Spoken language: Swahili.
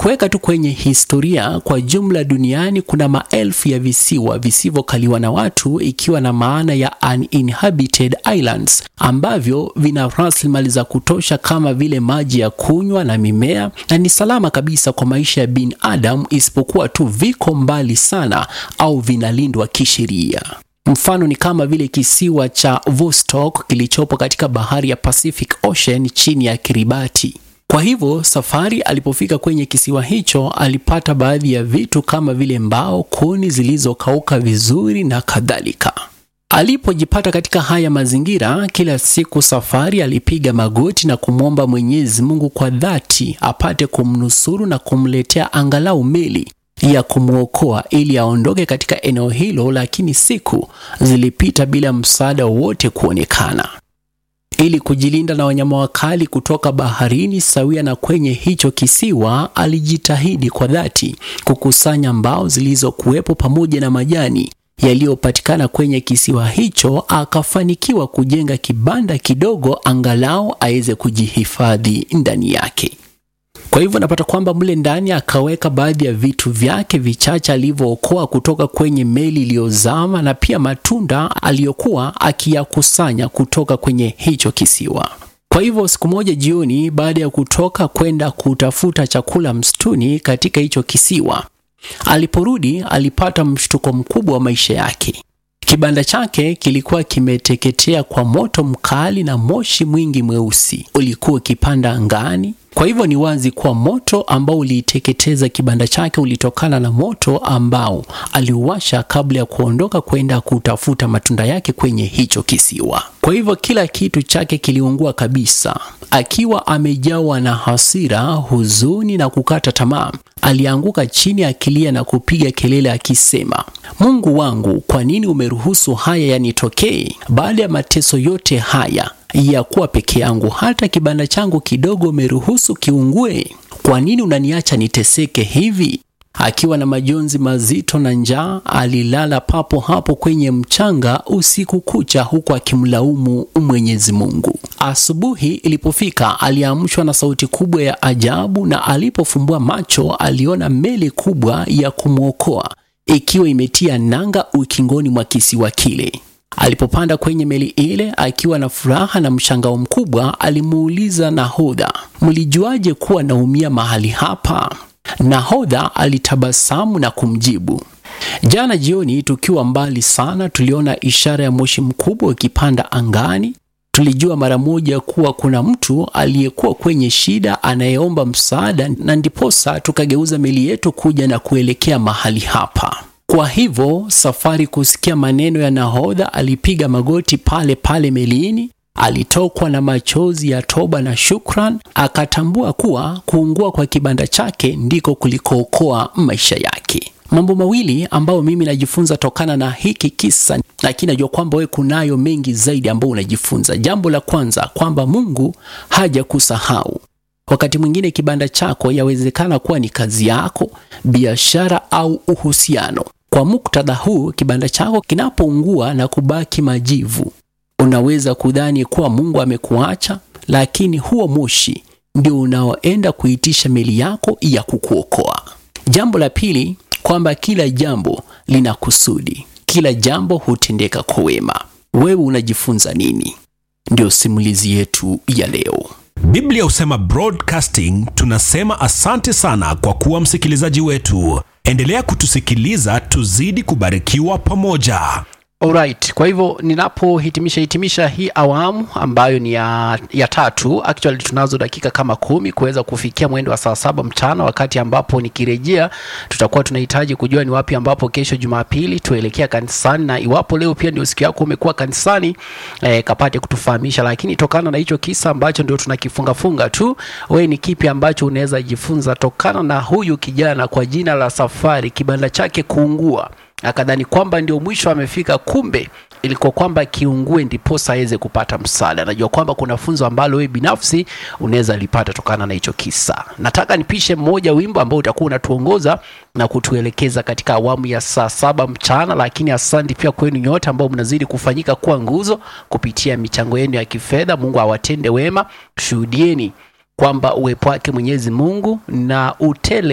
kuweka tu kwenye historia, kwa jumla duniani kuna maelfu ya visiwa visivyokaliwa na watu, ikiwa na maana ya uninhabited islands, ambavyo vina rasilimali za kutosha kama vile maji ya kunywa na mimea, na ni salama kabisa kwa maisha ya binadamu, isipokuwa tu viko mbali sana au vinalindwa kisheria. Mfano ni kama vile kisiwa cha Vostok kilichopo katika bahari ya Pacific Ocean chini ya Kiribati. Kwa hivyo safari alipofika kwenye kisiwa hicho alipata baadhi ya vitu kama vile mbao, kuni zilizokauka vizuri na kadhalika. Alipojipata katika haya mazingira, kila siku safari alipiga magoti na kumwomba Mwenyezi Mungu kwa dhati apate kumnusuru na kumletea angalau meli ya kumwokoa ili aondoke katika eneo hilo, lakini siku zilipita bila msaada wowote kuonekana. Ili kujilinda na wanyama wakali kutoka baharini sawia na kwenye hicho kisiwa, alijitahidi kwa dhati kukusanya mbao zilizokuwepo pamoja na majani yaliyopatikana kwenye kisiwa hicho. Akafanikiwa kujenga kibanda kidogo, angalau aweze kujihifadhi ndani yake. Kwa hivyo napata kwamba mle ndani akaweka baadhi ya vitu vyake vichache alivyookoa kutoka kwenye meli iliyozama na pia matunda aliyokuwa akiyakusanya kutoka kwenye hicho kisiwa. Kwa hivyo siku moja jioni, baada ya kutoka kwenda kutafuta chakula msituni katika hicho kisiwa, aliporudi alipata mshtuko mkubwa wa maisha yake. Kibanda chake kilikuwa kimeteketea kwa moto mkali na moshi mwingi mweusi ulikuwa ukipanda angani. Kwa hivyo ni wazi kuwa moto ambao uliiteketeza kibanda chake ulitokana na moto ambao aliuwasha kabla ya kuondoka kwenda kutafuta matunda yake kwenye hicho kisiwa. Kwa hivyo kila kitu chake kiliungua kabisa. Akiwa amejawa na hasira, huzuni na kukata tamaa, alianguka chini akilia na kupiga kelele akisema, Mungu wangu, kwa nini umeruhusu haya yanitokee? Baada ya mateso yote haya ya kuwa peke yangu, hata kibanda changu kidogo umeruhusu kiungue. Kwa nini unaniacha niteseke hivi? Akiwa na majonzi mazito na njaa, alilala papo hapo kwenye mchanga usiku kucha, huku akimlaumu Mwenyezi Mungu. Asubuhi ilipofika, aliamshwa na sauti kubwa ya ajabu, na alipofumbua macho aliona meli kubwa ya kumwokoa ikiwa imetia nanga ukingoni mwa kisiwa kile. Alipopanda kwenye meli ile akiwa na furaha na mshangao mkubwa, alimuuliza nahodha, mlijuaje kuwa naumia mahali hapa? Nahodha alitabasamu na kumjibu, jana jioni tukiwa mbali sana, tuliona ishara ya moshi mkubwa ukipanda angani. Tulijua mara moja kuwa kuna mtu aliyekuwa kwenye shida anayeomba msaada, na ndiposa tukageuza meli yetu kuja na kuelekea mahali hapa. Kwa hivyo safari kusikia maneno ya nahodha, alipiga magoti pale pale melini, alitokwa na machozi ya toba na shukran, akatambua kuwa kuungua kwa kibanda chake ndiko kulikookoa maisha yake. Mambo mawili ambayo mimi najifunza tokana na hiki kisa, lakini najua kwamba wewe kunayo mengi zaidi ambayo unajifunza. Jambo la kwanza kwamba Mungu hajakusahau. Wakati mwingine kibanda chako yawezekana kuwa ni kazi yako, biashara au uhusiano. Kwa muktadha huu, kibanda chako kinapoungua na kubaki majivu, unaweza kudhani kuwa Mungu amekuacha, lakini huo moshi ndio unaoenda kuitisha meli yako ya kukuokoa. Jambo la pili kwamba kila jambo lina kusudi, kila jambo hutendeka kwa wema. Wewe unajifunza nini? Ndio simulizi yetu ya leo. Biblia husema broadcasting. Tunasema asante sana kwa kuwa msikilizaji wetu. Endelea kutusikiliza, tuzidi kubarikiwa pamoja. Alright, kwa hivyo ninapohitimisha hitimisha hii awamu ambayo ni ya, ya tatu, actually tunazo dakika kama kumi kuweza kufikia mwendo wa saa saba mchana, wakati ambapo nikirejea tutakuwa tunahitaji kujua ni wapi ambapo kesho Jumapili tuelekea kanisani, na iwapo leo pia ndio siku yako umekuwa kanisani eh, kapate kutufahamisha. Lakini tokana na hicho kisa ambacho ndio tunakifunga funga tu, wewe ni kipi ambacho unaweza jifunza tokana na huyu kijana kwa jina la Safari, kibanda chake kuungua akadhani kwamba ndio mwisho amefika, kumbe ilikuwa kwamba kiungue ndiposa aweze kupata msaada. Najua kwamba kuna funzo ambalo wewe binafsi unaweza lipata tokana na hicho kisa. Nataka nipishe mmoja wimbo ambao utakuwa unatuongoza na kutuelekeza katika awamu ya saa saba mchana, lakini asante pia kwenu nyote ambao mnazidi kufanyika kuwa nguzo kupitia michango yenu ya kifedha. Mungu awatende wema, shuhudieni kwamba uwepo wake Mwenyezi Mungu na utele